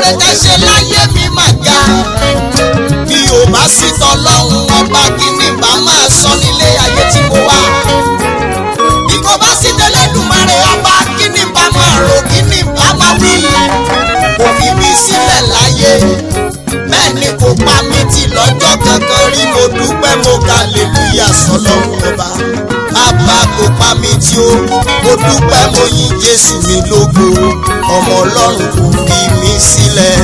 oore tẹ́ ṣe láyé mi mà ga bí o bá sì tọ́lọ́run ọba kí ni bá máa sọ nílé ayé tí mo wà bí kò bá sì tẹ́lẹ̀dùmarè ọba kí ni bá máa rò kí ni bá máa wí kò fi mí sílẹ̀ láyé bẹ́ẹ̀ ni kò pa mí tì lọ́jọ́ kankan rí mo dúpẹ́ mo ga lèlúyà sọlọ́run ọba bàbá kò pa mí tí ó mo dúpẹ́ mo yin jésù mi lógo ọmọ ọlọ́run kò fi mí sílẹ̀.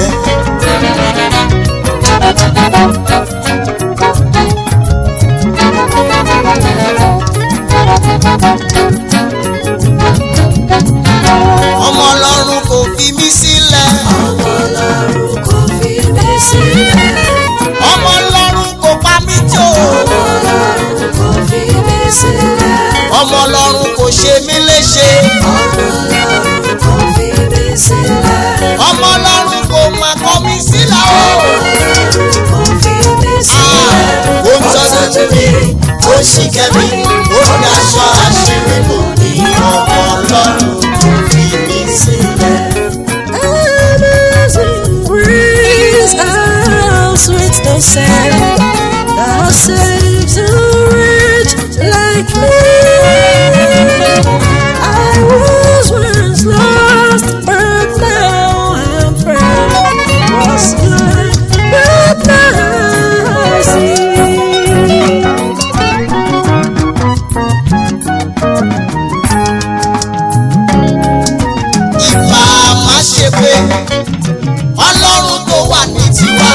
ọmọ ọlọ́run kò fi mí sílẹ̀. ọmọ ọlọ́run kò fi mí sílẹ̀. ọmọ ọlọ́run kò pa mí tí ó. ọmọ ọlọ́run kò fi mí sílẹ̀. ọmọ ọlọ́run kò ṣe mí léṣe. ọmọ ọlọ́run kò fi mí sílẹ̀. ọmọ ọlọ́run kò mà kọ̀ mí sílẹ̀ o. kò fi mí sílẹ̀. ó ń tọ́jú mi ó sì kẹ́mi ó ní aṣọ àṣírí bò ní ọmọ ọlọ́run kò fi mí sílẹ̀. Amazing grace, how sweet the sound that saves a wretch like me. I was once lost, but now I'm found. Was blind, but now I see. ìbá má ṣe pé ọlọ́run tó wà ní tiwa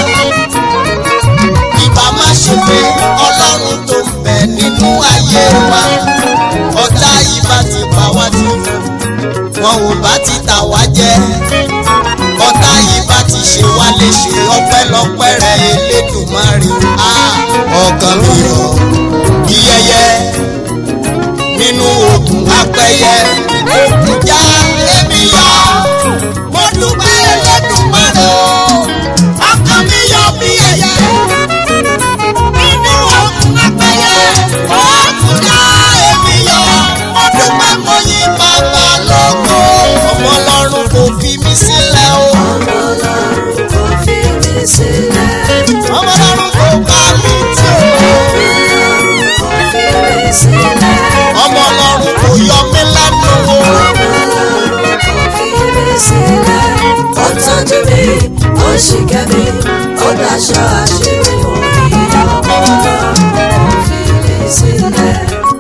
ìbá má ṣe pé ọlọ́run tó ń bẹ nínú ayé wa ọ̀tá ìbá ti bá wa ti wọn ò bá ti tà wá jẹ ọ̀tá ìbá ti ṣe wá léṣe ọpẹ́lọpẹ́ rẹ elédùnmarè á ọkàn mi rọ̀ yíyẹyẹ nínú òkun apẹyẹ ìjà èmi yọ mo dúpẹ́ Elédùmarè o ọkàn mi yọ bí ẹyẹ nínú òkun apẹyẹ òkun já èmi yọ mo dúpẹ́ mo yìn bàbá lógo ọmọ ọlọ́run kò fi mí sílẹ̀ o Ọmọ ọlọ́run kò fi mí sílẹ̀. ọmọ ọlọ́run kò pa mí tì o Kò fi mí sílẹ̀. ọmọ ọlọ́run kò yọ mí lẹ́nu o. Ó tọ́jú mi, ó ṣì kẹ́ mi, ó daṣọ àṣírí orí ọmọ ọlọ́run kò fi mí sílẹ̀.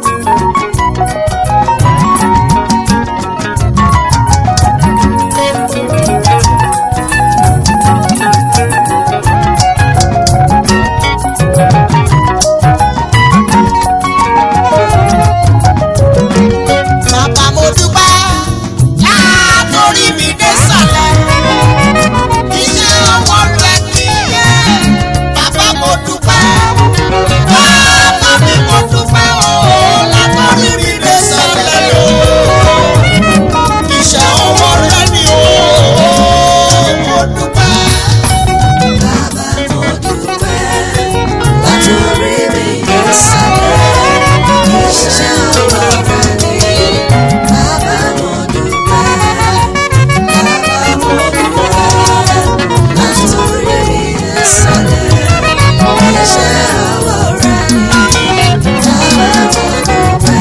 Bàbá mo dúpẹ́ látòrí mi dé sàlẹ̀. Iṣẹ́ ọwọ́ rẹ nìyẹn. Bàbá mo dúpẹ́. Bàbá mi mo dúpẹ́ o látòrí mi dé sàlẹ̀ o. Iṣẹ́ ọwọ́ rẹ ni o. Mo dúpẹ́. Bàbá mo dúpẹ́ látòrí mi dé sàlẹ̀. Iṣẹ́ ọwọ́ rẹ ni. Bàbá mo dúpẹ́. Bàbá mo dúpẹ́ látòrí mi dé sàlẹ̀. Iṣẹ́ ọwọ́ rẹ ni. Bàbá mo dúpẹ́.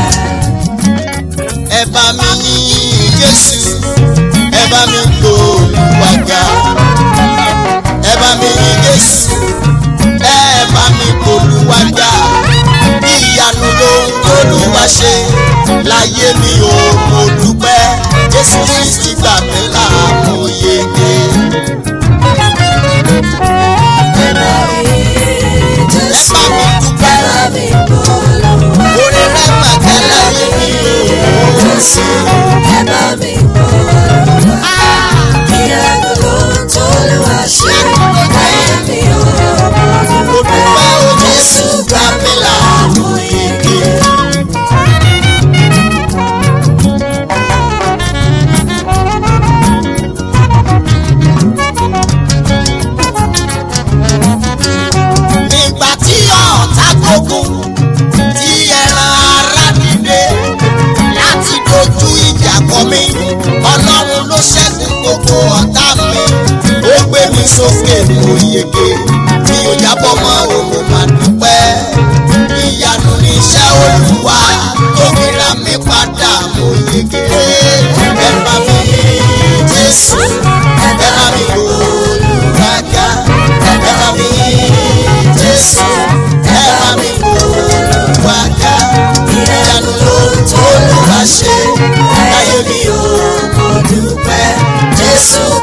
ẹ bá mi yìn Jésù ẹ bá mi gbòòlùwàgà ẹ bá mi yìn Jésù ẹ bá mi gbòòlùwàgà ìyanu lóhun t'Olúwa ṣe láyé mi ò mo dúpẹ́ Jésù Kristi gbà mí là mo yege. Ẹ bá mi Jésù, Ẹ bá mi dúpẹ́. ẹ bá mi gbólóhùn. orin rẹ̀ pàtẹ́ láyé mi ò Jésù, ẹ bá mi gbólóhùn. Ìyanu ló ń t'Olúwa ṣe, láyé mi ò mo dúpẹ́ o Jésù Jésù gbà mí là mo yege. Ẹ sókè mo yege mi ò jábọ́ mọ́ o mo máa dúpẹ́ ìyanu ní iṣẹ́ olúwa tó fi ra mi padà mo yege ẹ bá mi jésù ẹ bá mi olùrajà ẹ bá mi jésù ẹ bá mi olùrajà ìyanu ló tó lù wá ṣe láyé mi ò mo dúpẹ́ jésù